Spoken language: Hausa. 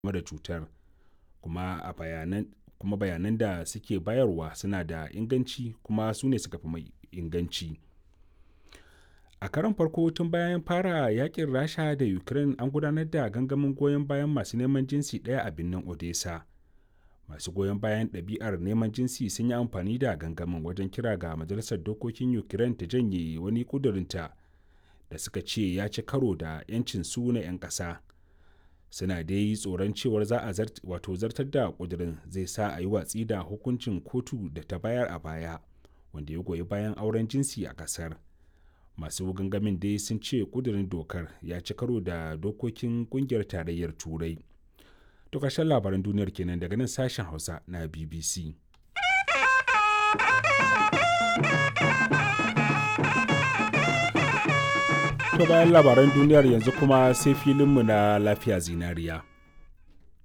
game da cutar kuma a bayanan kuma bayanan da suke bayarwa suna da inganci kuma su ne suka fi mai inganci a karon farko tun bayan fara yakin rasha da ukraine an gudanar da gangamin goyon bayan masu neman jinsi ɗaya a birnin odessa masu goyon bayan ɗabi'ar neman jinsi sun yi amfani da gangamin wajen kira ga majalisar dokokin ukraine ta janye wani ƙudurinta da suka ce ya ci karo da 'yancin su na 'yan ƙasa suna dai tsoron cewar za a wato zartar da ƙudurin zai sa a yi watsi da hukuncin kotu da ta bayar a baya wanda ya goyi bayan auren jinsi a ƙasar masu gangamin dai sun ce ƙudurin dokar ya ci karo da dokokin ƙungiyar tarayyar turai to ƙarshen labaran duniyar kenan daga nan sashen hausa na bbc to bayan labaran duniyar yanzu kuma sai filinmu na lafiya zinariya